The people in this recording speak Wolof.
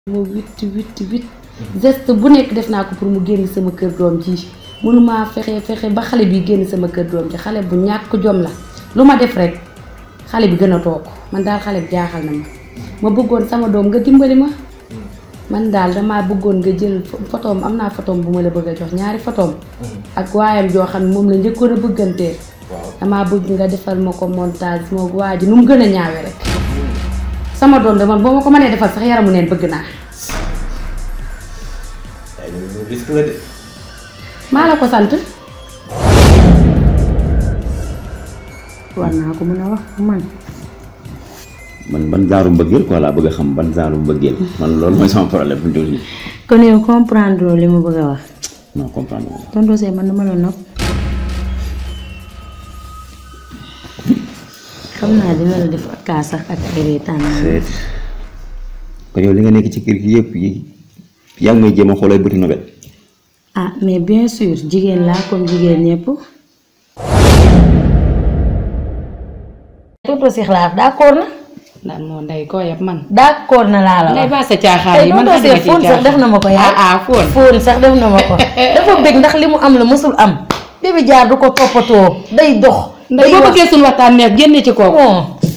ma witt witt witt geste bu nekk def naa ko pour mu génn sama kër doom ji mënumaa fexe fexe ba xale bi génn sama kër doom ji xale bu ñàkk jom la lu ma def rek xale bi gën a toog man daal xale bi jaaxal na ma ma bëggoon sama doom nga dimbali ma man daal damaa bëggoon nga jël photoom am naa photoom bu ma la bëgg a jox ñaari photoom ak waayam joo xam ne moom la njëkkoon a bëggantee damaa bëgg nga defal ma ko montage moo waa ji nu mu gën a ñaawe rek sama doom de man boo ma ko mënee defal sax yaramu neen bëgg naa ay loolu risque la de. maa la ko sant war naa ko mën a wax man man ban genre mbëggeel quoi laa bëgg a xam ban genre mbëggeel man loolu mooy sama problème bu ñu kon yow comprendre li mu bëgg a wax non comprendre nga. tonton Seye man dama la nopp xam naa dina la def ak kaa sax ak ay reetaan seet kon yow li nga nekk ci kër gi yëpp yi yaa ngi may jéem a xoolay bëti nobel ah mais bien sûr jigéen laa comme jigéen ñëpp tonton Seye laa wax d'accord na ndax moo ndey koo yab man d'accord na laa la ndey wax baa sa caaxaan tey yi man tonton Seye fóon sax def na ma ko yaa ah ah fóon fóon sax def na ma ko dafa bëgg ndax li mu am la mësul am bébé jaar du ko toppatoo day dox ndey boo bëggee suñu waxtaan neex génne ci kooku bon